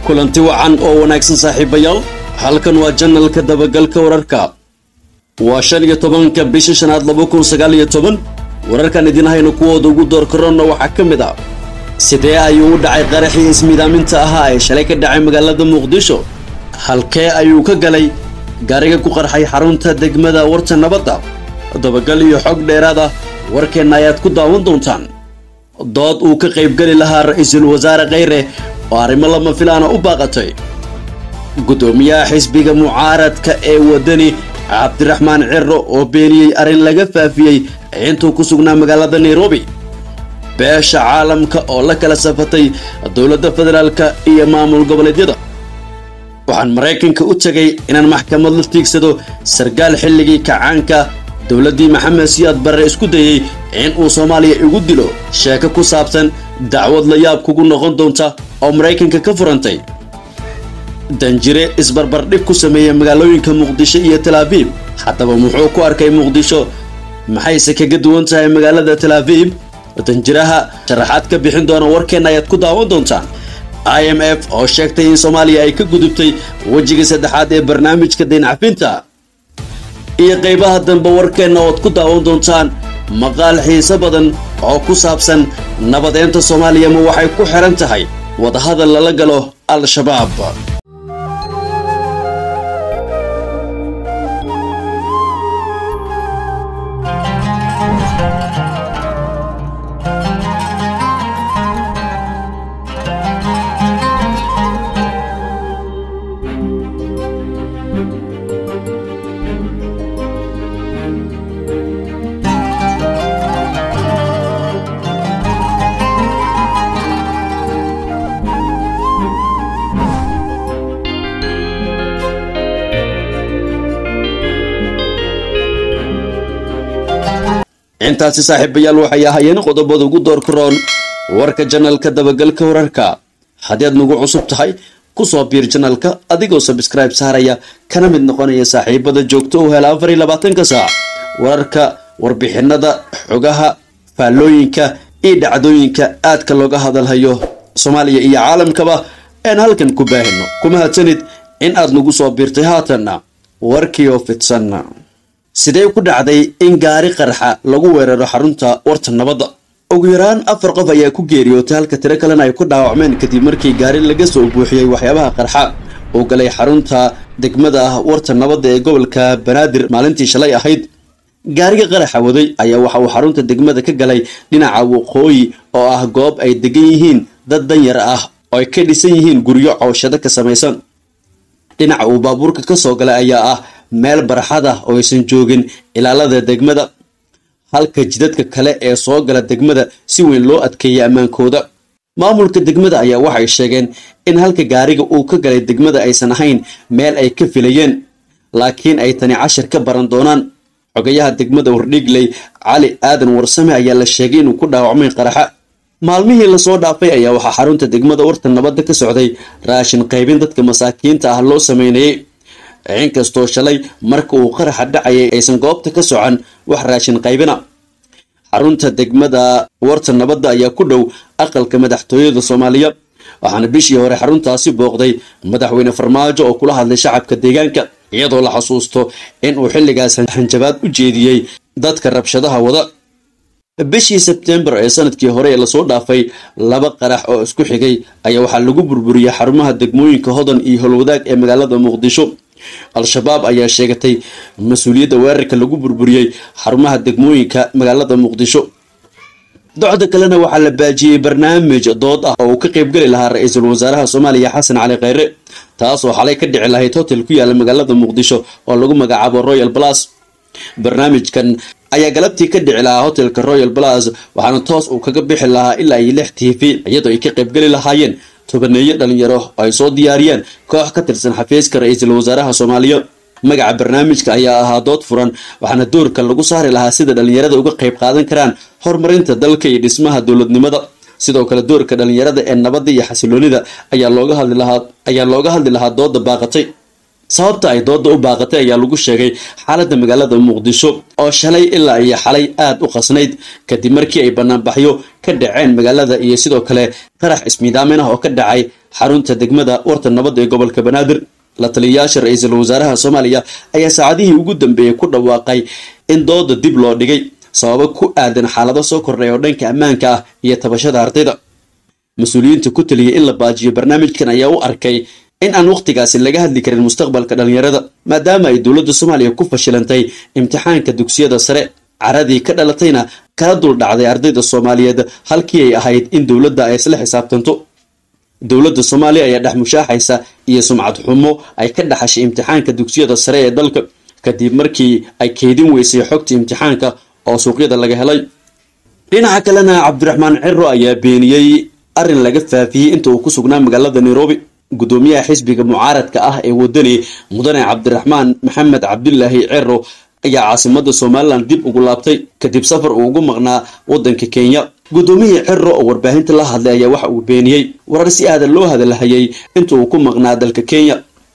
kulanti wacan oo wanaagsan saaxiibayaal halkan waa janalka dabagalka wararka waa shan iyo tobanka bisha shanaad laba kun sagaal iyo toban wararkan idin hayno kuwooda ugu door karonna waxaa ka mid ah sidee ayuu u dhacay qaraxii ismidaaminta ahaa ee shalay ka dhacay magaalada muqdisho halkee ayuu ka galay gaariga ku qarxay xarunta degmada warta nabadda dabagal iyo xog dheeraad ah warkeenna ayaad ku daawan doontaan dood uu ka qaybgeli lahaa ra-iisul wasaare kheyre oo arrimo lama filaana u baaqatay guddoomiyaha xisbiga mucaaradka ee waddani cabdiraxmaan ciro oo beeniyey arrin laga faafiyey intuu ku sugnaa magaalada nairobi beesha caalamka oo la kala safatay dowladda federaalka iyo maamul goboleedyada waxaan maraykanka u tegay inaan maxkamad la tiigsado sarkaal xilligii kacaanka dowladdii maxamed siyaad barre isku dayey in uu soomaaliya igu dilo sheeko ku saabsan dacwad la yaab kugu noqon doonta oo maraykanka ka furantay danjire isbarbardhig ku sameeyey magaalooyinka muqdisho iyo talaabiib haddaba muxuu ku arkay muqdisho maxayse kaga duwan tahay magaalada talaabiib danjiraha sharaxaad ka bixin doona warkeenna ayaad ku daawan doontaan i m f oo sheegtay in soomaaliya ay ka gudubtay wejiga saddexaad ee barnaamijka dayncafinta iyo qaybaha dambe warkeenna ood ku daawan doontaan maqaal xiise badan oo ku saabsan nabadeynta soomaaliya ma waxay ku xihan tahay wadahadal lala galo al-shabaab intaasi saaxiibayaal waxay ahaayeen qodobada ugu door karoon warka janalka dabagalka wararka haddii aad nagu cusub tahay kusoo biir janalka adigoo sabskribe saaraya kana mid noqonaya saaxiibada joogto u hela afar iyo labaatanka saac wararka warbixinada xogaha faallooyinka iyo dhacdooyinka aadka looga hadalhayo soomaaliya iyo caalamkaba aan halkan ku baahino kuma hadsanid in aad nagu soo biirtay haatanna warkii oo fidsan sidee ku dhacday in gaari qarxa lagu weeraro xarunta warta nabadda ugu yaraan afar qof ayaa ku geeriyootay halka tiro kalena ay ku dhaawacmeen kadib markii gaari laga soo buuxiyey waxyaabaha qarxa uu galay xarunta degmada ah warta nabadda ee gobolka banaadir maalintii shalay ahayd gaariga qaraxa waday ayaa waxa uu xarunta degmada ka galay dhinaca waqooyi oo ah goob ay degan yihiin dad danyar ah oo ay ka dhisan yihiin guryo cooshado ka samaysan dhinaca uu baabuurka ka soo galay ayaa ah meel barxad ah oo aysan joogin ilaalada degmada halka jidadka kale ee soo gala degmada si weyn loo adkeeyay ammaankooda maamulka degmada ayaa waxay sheegeen in halka gaariga uu ka galay degmada aysan ahayn meel ay ka filayeen laakiin ay tani cashir ka baran doonaan xogayaha degmada wardhigley cali aadan warsame ayaa la sheegay inuu ku dhaawacmay qaraxa maalmihii lasoo dhaafay ayaa waxaa xarunta degmada warta nabadda ka socday raashin qaybin dadka masaakiinta ah loo sameynayay inkastoo shalay marka uu qaraxa dhacayay aysan goobta ka socon wax raashin qaybina xarunta degmada warta nabadda ayaa ku dhow aqalka madaxtooyada soomaaliya waxaana bishii hore xaruntaasi booqday madaxweyne farmaajo oo kula hadlay shacabka deegaanka iyadoo la xasuusto in uu xilligaas hanjabaad u jeediyey dadka rabshadaha wada bishii sebtembar ee sanadkii hore ee lasoo dhaafay laba qarax oo isku xigay ayaa waxaa lagu burburiyey xarumaha degmooyinka hodan iyo howlwadaag ee magaalada muqdisho al-shabaab ayaa sheegatay mas-uuliyadda weerarka lagu burburiyey xarumaha degmooyinka magaalada muqdisho docda kalena waxaa la baajiyey barnaamij dood ah oo uu ka qaybgeli lahaa ra-iisul wasaaraha soomaaliya xasan cali kheyre taas oo xalay ka dhici lahayd hotel ku yaala magaalada muqdisho oo lagu magacaabo royal balas barnaamijkan ayaa galabtii ka dhici lahaa hotelka royal balas waxaana toos uu kaga bixi lahaa ilaa iyo lix t v iyadoo ay ka qaybgeli lahaayeen tobaneeyo dhalinyaro oo ay soo diyaariyeen koox ka tirsan xafiiska ra-iisul wasaaraha soomaaliya magaca barnaamijka ayaa ahaa dood furan waxaana doorka lagu saari lahaa sida dhalinyarada uga qayb qaadan karaan horumarinta dalka iyo dhismaha dowladnimada sidoo kale doorka dhalinyarada ee nabadda iyo xasiloonida ayaa looga hadli lahaa ayaa looga hadli lahaa dooda baaqatay sababta ay dooda u baaqatay ayaa lagu sheegay xaaladda magaalada muqdisho oo shalay ilaa iyo xalay aada u qasnayd kadib markii ay banaanbaxyo ka dhaceen magaalada iyo sidoo kale qarax ismiidaamin ah oo ka dhacay xarunta degmada warta nabadda ee gobolka banaadir la taliyayaasha ra-iisul wasaaraha soomaaliya ayaa saacadihii ugu dambeeyey ku dhawaaqay in dooda dib loo dhigay sababo ku aadan xaalado soo kordhay oo dhanka ammaanka ah iyo tabashada ardayda mas-uuliyiinta ku taliyay in la baajiyo barnaamijkan ayaa u arkay in aan wakhtigaasi laga hadli karin mustaqbalka dhallinyarada maadaama ay dowladda soomaaliya ku fashilantay imtixaanka dugsiyada sare caradii ka dhalatayna kala dul dhacday ardayda soomaaliyeed halkii ay ahayd in dowladda ay isla xisaabtanto dowladda soomaaliya ayaa dhex mushaaxaysa iyo sumcad xumo ay ka dhaxashay imtixaanka dugsiyada sare ee dalka kadib markii ay keydin weysay xogta imtixaanka oo suuqyada laga helay dhinaca kalena cabdiraxmaan ciro ayaa beeniyey arrin laga faafiyey inta uu ku sugnaa magaalada nairobi gudoomiyaha xisbiga mucaaradka ah ee wadani mudane cabdiraxmaan maxamed cabdilaahi ciro ayaa caasimada somalilan dib ugu laabtay kadib safar uu ugu maqnaa wadanka kenya gudoomiyihii ciro oo warbaahinta la hadlay ayaa waxa uu beeniyey warar si aadan loo hadalhayay inta uu ku maqnaa dalka kenya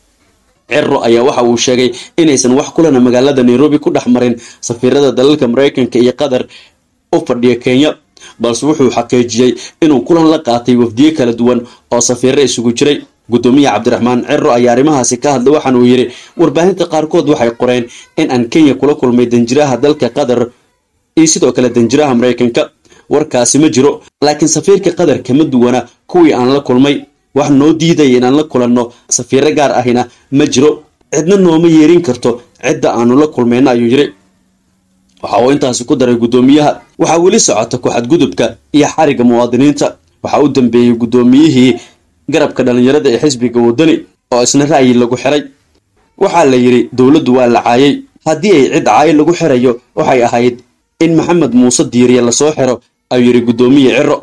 ciro ayaa waxa uu sheegay inaysan wax kulana magaalada nairobi ku dhex marin safiirada dalalka maraykanka iyo qatar u fadhiya kenya balse wuxuu xaqiijiyey inuu kulan la qaatay wafdiye kala duwan oo safiiro isugu jiray gudoomiyaha cabdiraxmaan ciro ayaa arrimahaasi ka hadlay waxaana uu yidhi warbaahinta qaarkood waxay qoreen in aan kenya kula kulmay danjiraha dalka qatar iyo sidoo kale danjiraha maraykanka warkaasi ma jiro laakiin safiirka qatar kama duwana kuwii aan la kulmay wax noo diidaya inaan la kulanno safiiro gaar ahina ma jiro cidna nooma yeerin karto cidda aanu la kulmayna ayuu yidhi waxa uu intaasi ku daray guddoomiyaha waxaa weli socota ku-xadgudubka iyo xariga muwaadiniinta waxaa u dambeeyey guddoomiyihii garabka dhallinyarada ee xisbiga wadani oo isna ra'yi lagu xiray waxaa la yidhi dowladdu waa la caayay haddii ay cid caayo lagu xirayo waxay ahayd in maxamed muuse diiriye lasoo xiro ayuu yidhi guddoomiye ciro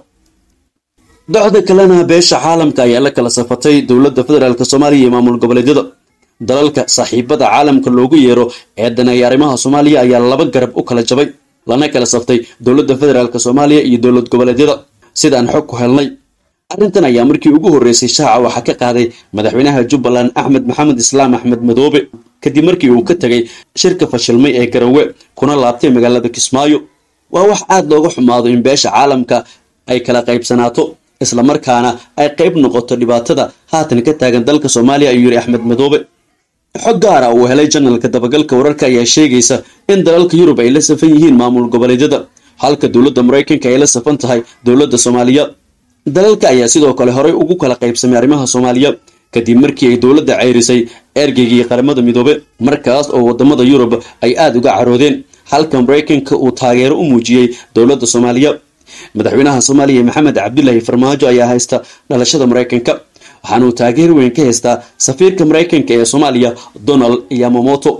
docda kalena beesha caalamka ayaa la kala safatay dowladda federaalk soomaaliya iyo maamul goboleedyada dalalka saaxiibada caalamka loogu yeero ee daneeya arrimaha soomaaliya ayaa laba garab u kala jabay lana kala saftay dowladda federaalk soomaaliya iyo dowlad goboleedyada sidaan xog ku helnay arrintan ayaa markii ugu horreysay shaaca waxaa ka qaaday madaxweynaha jubbaland axmed maxamed islaam axmed madoobe kadib markii uu ka tegay shirka fashilmay ee garowe kuna laabtay magaalada kismaayo waa wax aad looga xumaado in beesha caalamka ay kala qaybsanaato islamarkaana ay qayb noqoto dhibaatada haatan ka taagan dalka soomaaliya ayuu yidhi axmed madoobe xog gaara uu helay janalka dabagalka wararka ayaa sheegaysa in dalalka yurub ay la safan yihiin maamul goboleedyada halka dowladda maraykanka ay la safan tahay dowladda soomaaliya dalalka ayaa sidoo kale horey ugu kala qaybsamay arrimaha soomaaliya kadib markii ay dowladda ceyrisay ergeygii qaramada midoobe markaas oo wadamada yurub ay aada uga caroodeen halka maraykanka uu taageero u muujiyey dowladda soomaaliya madaxweynaha soomaaliya maxamed cabdilaahi farmaajo ayaa haysta dhalashada maraykanka waxaana uu taageer weyn ka haystaa safiirka maraykanka ee soomaaliya donald yamamoto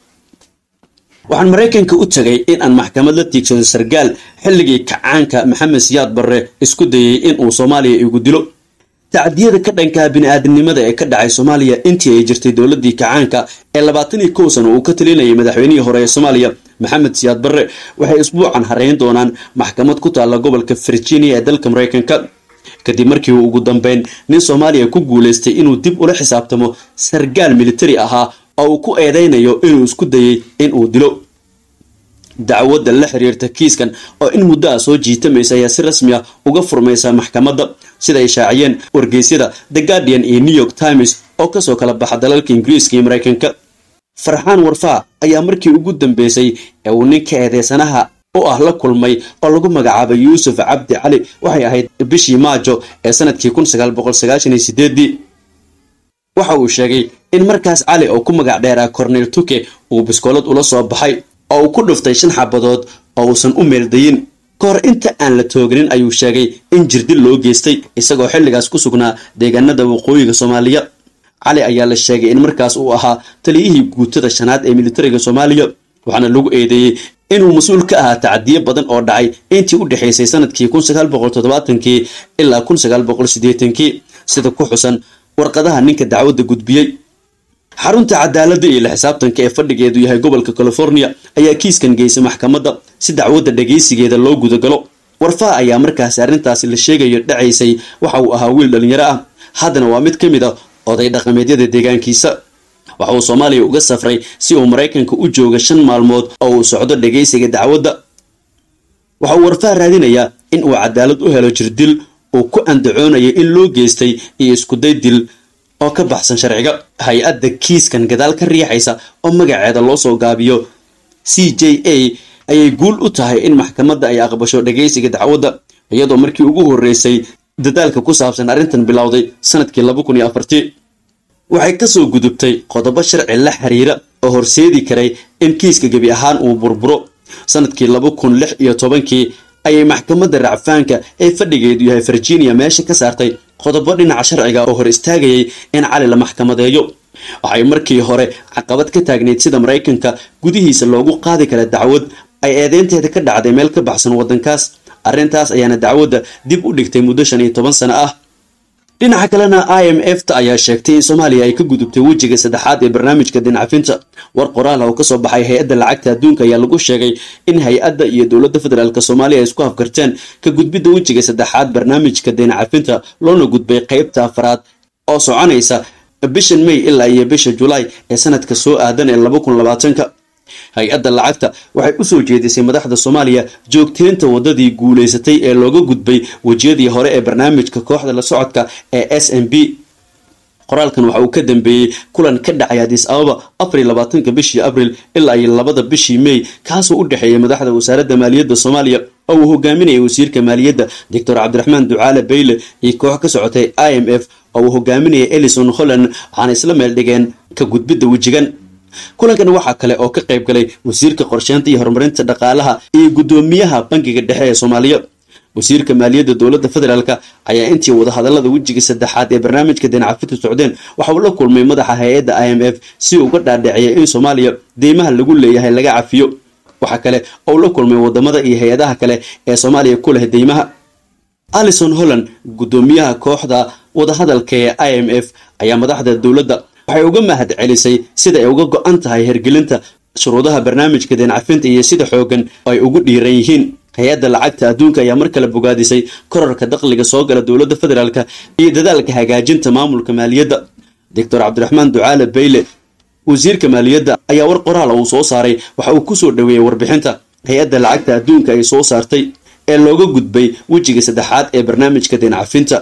waxaan maraykanka u tagay in aan maxkamad la tiigsado sargaal xilligii kacaanka maxamed siyaad barre isku dayay in uu soomaaliya igu dilo tacdiyada ka dhankaa bini-aadamnimada ee ka dhacay soomaaliya intii ay jirtay dowladii kacaanka ee labaatan iyo kow sano uu ka talinayay madaxweynihii hore ee soomaaliya maxamed siyaad barre waxay isbuucan hareyn doonaan maxkamad ku taalla gobolka virginia ee dalka maraykanka kadib markii uu ugu dambeyn nin soomaaliya ku guulaystay inuu dib ula xisaabtamo sargaal militari ahaa oo uu ku eedeynayo inuu isku dayay in uu dilo dacwadda la xiriirta kiiskan oo in muddo ah soo jiitamaysa ayaa si rasmi ah uga furmaysa maxkamadda sida ay shaaciyeen wargeysyada the guardian iyo new york times oo kasoo kala baxa dalalka ingiriiska iyo maraykanka farxaan warfaa ayaa markii ugu dambeysay ee uu ninka eedeysanaha u ah la kulmay oo lagu magacaabay yuusuf cabdi cali waxay ahayd bishii maajo ee sanadkii kun sagaal boqol sagaashan iyo sideedii waxa uu sheegay in markaas cali oo ku magac dheeraa cornel tuke uu biskoolad ula soo baxay oo uu ku dhuftay shan xabadood oo uusan u meeldayin ka hor inta aan la tooginin ayuu sheegay in jirdil loo geystay isagoo xilligaas ku sugnaa deegaanada waqooyiga soomaaliya cali ayaa la sheegay in markaas uu ahaa taliyihii guutada shanaad ee militariga soomaaliya waxaana lagu eedeeyey inuu mas-uul ka ahaa tacadiyo badan oo dhacay intii u dhexaysay sanadkii kun sagaal boqol toddobaatankii ilaa kun sagaal boqol siddeetankii sida ku xusan warqadaha ninka dacwadda gudbiyey xarunta cadaaladda iyo la xisaabtanka ee fadhigeedu yahay gobolka california ayaa kiiskan geysay maxkamadda si dacwadda dhagaysigeeda loo gudagalo warfaa ayaa markaasi arrintaasi la sheegayo dhacaysay waxa uu ahaa wiil dhallinyaro ah haddana waa mid ka mid a oday dhaqameedyada deegaankiisa waxa uu soomaaliya uga safray si uu maraykanka u jooga shan maalmood oo uu socdo dhagaysiga dacwadda waxa uu warfaa raadinayaa in uu cadaalad u helo jirdil uu ku andacoonayay in loo geystay iyo iskuday dil oo ka baxsan sharciga hay-adda kiiskan gadaal ka riixaysa oo magaceeda loo soo gaabiyo c j a ayay guul u tahay in maxkamadda ay aqbasho dhagaysiga dacwadda iyadoo markii ugu horreysay dadaalka ku saabsan arrintan bilowday sanadkii laba kun iyo afartii waxay kasoo gudubtay qodobo sharci la xiriira oo horseedi karay in kiiska gebi ahaan uu burburo sanadkii laba kun lix iyo tobankii ayay maxkamadda racfaanka ee fadhigeedu yahay virginia meesha ka saartay qodobo dhinaca sharciga oo hor istaagayay in cali la maxkamadeeyo waxay markii hore caqabad ka taagnayd sida maraykanka gudihiisa loogu qaadi kara dacwad ay eedeynteeda ka dhacday meel ka baxsan waddankaas arrintaas ayaana dacwadda dib u dhigtay muddo shan iyo toban sano ah dhinaca kalena i m f ta ayaa sheegtay in soomaaliya ay ka gudubtay wejiga saddexaad ee barnaamijka dincafinta war qoraal oo kasoo baxay hay-adda lacagta adduunka ayaa lagu sheegay in hay-adda iyo dowladda federaalk soomaaliya ay isku afkarteen ka gudbidda wejiga saddexaad barnaamijka dincafinta loona gudbay qeybta afraad oo soconaysa bishan may ilaa iyo bisha julaay ee sanadka soo aadan ee laba kun labaatanka hay-adda lacagta waxay usoo jeedisay madaxda soomaaliya joogteynta wadadii guulaysatay ee looga gudbay wejiyadii hore ee barnaamijka kooxda la socodka ee s m b qoraalkan waxa uu ka dambeeyey kulan ka dhacay adis ababa afariy labaatanka bishii abril ilaa iyo labada bishii may kaasoo u dhexeeyay madaxda wasaaradda maaliyadda soomaaliya oo uu hogaaminayay wasiirka maaliyadda doctor cabdiraxmaan ducaale bayle iyo koox ka socotay i m f oo uu hogaaminayay elison holland waxaana isla meel dhigeen ka gudbidda wejigan kulankan waxaa kale oo ka qayb galay wasiirka qorsheynta iyo horumarinta dhaqaalaha iyo guddoomiyaha bangiga dhexe ee soomaaliya wasiirka maaliyadda dowladda federaalk ayaa intii wadahadalada wejiga saddexaad ee barnaamijka dinacafinta socdeen waxa uu la kulmay madaxa hay-adda i m f si uga dhaadhiciyay in soomaaliya deymaha lagu leeyahay laga cafiyo waxaa kale oo la kulmay wadamada iyo hay-adaha kale ee soomaaliya ku leh deymaha alison holland guddoomiyaha kooxda wadahadalka ee i m f ayaa madaxda dowladda waxay uga mahad celisay sida ay uga go-an tahay hergelinta shuruudaha barnaamijka deencafinta iyo sida xoogan ay ugu dhiiran yihiin hay-adda lacagta adduunka ayaa mar kale bogaadisay korarka dakhliga soo gala dowladda federaalk iyo dadaalka hagaajinta maamulka maaliyadda doctor cabdiraxmaan ducaale bayle wasiirka maaliyadda ayaa war qoraal uu soo saaray waxa uu kusoo dhoweeyey warbixinta hay-adda lacagta adduunka ay soo saartay ee looga gudbay wejiga saddexaad ee barnaamijka deencafinta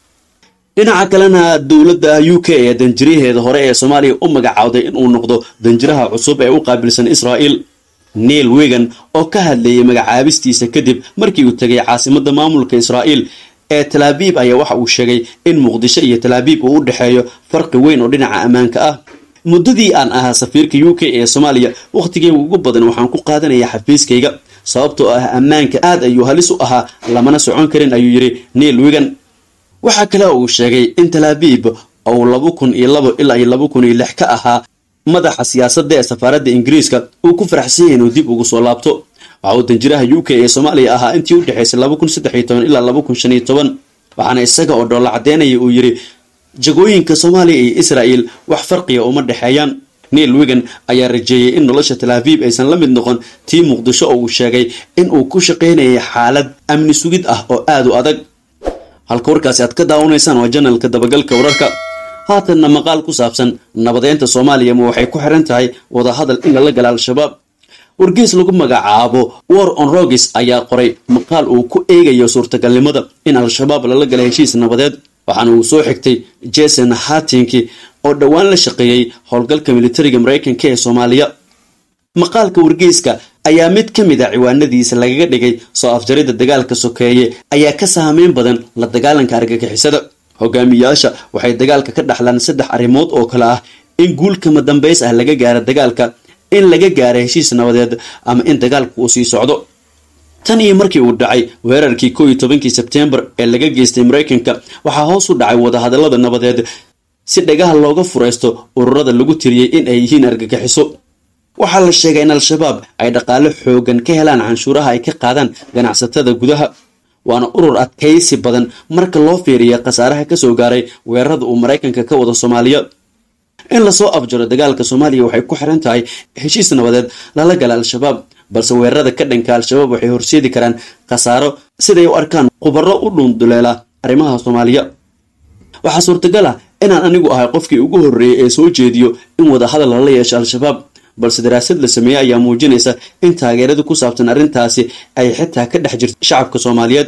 dhinaca kalena dowladda u k ee danjiraheeda hore ee soomaaliya u magacaawday inuu noqdo danjiraha cusub ee u qaabilsan israa'el neil wegan oo ka hadlayay magacaabistiisa kadib markii uu tegay caasimadda maamulka israa'el ee talaabiib ayaa waxa uu sheegay in muqdisho iyo talaabiib uu u dhexeeyo farqi weyn oo dhinaca ammaanka ah muddadii aan ahaa safiirka u k ee soomaaliya wakhtigeyga ugu badan waxaan ku qaadanaya xafiiskayga sababtoo ah ammaanka aad ayuu halis u ahaa lamana socon karin ayuu yidhi neil wegan waxaa kale uu sheegay in talaabiib uu laba kun iyo labo ilaa iyo laba kun iyo lix ka ahaa madaxa siyaasadda ee safaaradda ingiriiska uu ku faraxsan yahay inuu dib ugu soo laabto waxa uu danjiraha u k ee soomaaliya ahaa intii u dhexaysay laba kun saddex iyo toban ilaa laba kun shan iyo toban waxaana isaga oo dhoolla caddeynaya uu yidhi jagooyinka soomaaliya iyo israa'el wax farqiga uma dhexeeyaan neil wigan ayaa rajeeyey in nolosha talaabiib aysan la mid noqon tii muqdisho oo uu sheegay in uu ku shaqaynayay xaalad amni sugid ah oo aada u adag halka warkaasi aad ka daawanaysaan waa janalka dabagalka wararka haatanna maqaal ku saabsan nabadeynta soomaaliya ma waxay ku xiran tahay wadahadal in lala gala al-shabaab wargeys lagu magacaabo war on rogis ayaa qoray maqaal uu ku eegayo suurtagalnimada in al-shabaab lala gala heshiis nabadeed waxaana uu soo xigtay jason hatinki oo dhowaan la shaqeeyey howlgalka militariga maraykanka ee soomaaliya maqaalka wargeyska ayaa mid ka mid a ciwaanadiisa lagaga dhigay soo afjaridda dagaalka sokeeye ayaa ka saameyn badan la dagaalanka argagixisada hogaamiyaasha waxay dagaalka ka dhaxlaan saddex arrimood oo kale ah in guulkama dambays ah laga gaaro dagaalka in laga gaaro heshiis nabadeed ama in dagaalku uu sii socdo tan iyo markii uu dhacay weerarkii koo iyo tobankii sebtembar ee laga geystay maraykanka waxaa hoos u dhacay wadahadallada nabadeed si dhagaha looga furaysto ururada lagu tiriyey in ay yihiin argagixiso waxaa la sheegay in al-shabaab ay dhaqaale xoogan ka helaan canshuuraha ay ka qaadaan ganacsatada gudaha waana urur adkaysi badan marka loo fiiriya khasaaraha kasoo gaaray weerarada uu maraykanka ka wado soomaaliya in lasoo afjaro dagaalka soomaaliya waxay ku xiran tahay heshiis nabadeed lala gala al-shabaab balse weerarada ka dhanka al-shabaab waxay horseedi karaan khasaaro siday u arkaan khubaro u dhuunduleela arrimaha soomaaliya waxaa suurtagal ah inaan anigu ahay qofkii ugu horreeyay ee soo jeediyo in wadahadal lala yeesho al-shabaab balse daraasad la sameeyey ayaa muujinaysa in taageerada ku saabsan arrintaasi ay xitaa ka dhex jirto shacabka soomaaliyeed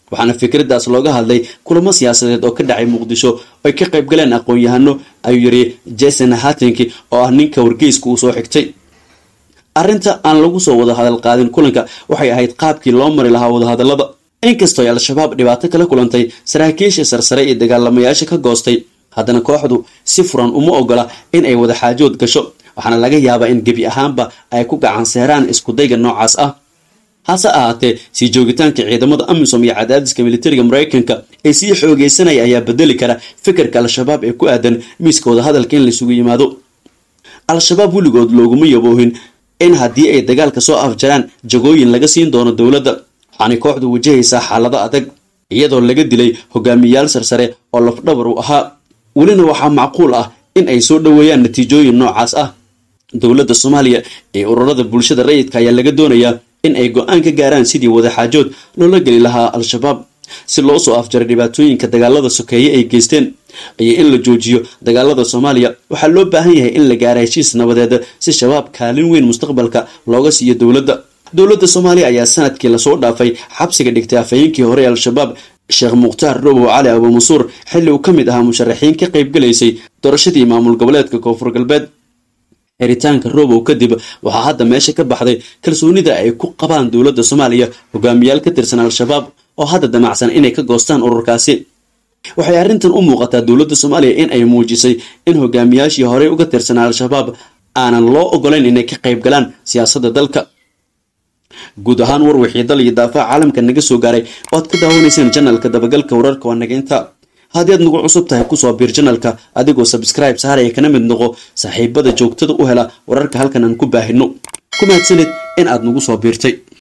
waxaana fikraddaas looga hadlay kulamo siyaasadeed oo ka dhacay muqdisho ay ka qayb galeen aqoon-yahano ayuu yiri jason hatinki oo ah ninka wargeyska uu soo xigtay arrinta aan lagu soo wada hadal qaadin kulanka waxay ahayd qaabkii loo mari lahaa wadahadallada inkastoo ay al-shabaab dhibaato kala kulantay saraakiisha sarsare iyo dagaalamayaasha ka goostay haddana kooxdu si furan uma ogola in ay wada xaajood gasho waxaana laga yaabaa in gebi ahaanba ay ku gacan seeraan iskudayga noocaas ah hase ahaatee sii joogitaanka ciidamada amisom iyo cadaadiska militariga maraykanka ee sii xoogeysanaya ayaa bedeli kara fikirka al-shabaab ee ku aadan miiska wadahadalka in laisugu yimaado al-shabaab weligood looguma yaboohin in haddii ay dagaalka soo afjaraan jagooyin laga siin doono dowladda waxaanay kooxdu wajahaysaa xaalado adag iyadoo laga dilay hogaamiyayaal sarsare oo lafdhabar u ahaa welina waxaa macquul ah in ay soo dhoweeyaan natiijooyin noocaas ah dowladda soomaaliya ee ururada bulshada rayidka ayaa laga doonayaa in ay go-aan ka gaaraan sidii wadaxaajood loola geli lahaa al-shabaab si loo soo afjaray dhibaatooyinka dagaalada sokeeye ay geysteen iyo in la joojiyo dagaalada soomaaliya waxaa loo baahan yahay in la gaara heshiis nabadeed si shabaab kaalin weyn mustaqbalka looga siiyo dowladda dowladda soomaaliya ayaa sanadkii lasoo dhaafay xabsiga dhigtay afhayeenkii hore ee al-shabaab sheekh mukhtaar robow cali abuumansuur xilli uu ka mid ahaa musharaxiin ka qayb galaysay doorashadii maamul goboleedka koonfur galbeed xiritaanka robow kadib waxaa hadda meesha ka baxday kalsoonida ay ku qabaan dowladda soomaaliya hogaamiyaal ka tirsan al-shabaab oo hadda damacsan inay ka goostaan ururkaasi waxay arrintan u muuqataa dowladda soomaaliya in ay muujisay in hogaamiyaashii horey uga tirsanaa al-shabaab aanan loo ogolayn inay ka qayb galaan siyaasadda dalka guud ahaan war wixii dal iyo daafaha caalamka naga soo gaaray oo aad ka daawanayseen janalka dabagalka wararka waa naga inta haddii aad nagu cusub tahay kusoo biir janalka adigoo sabskribe saaraya kana mid noqo saaxiibada joogtada u hela wararka halkan aan ku baahino ku mahadsanid in aad nagu soo biirtay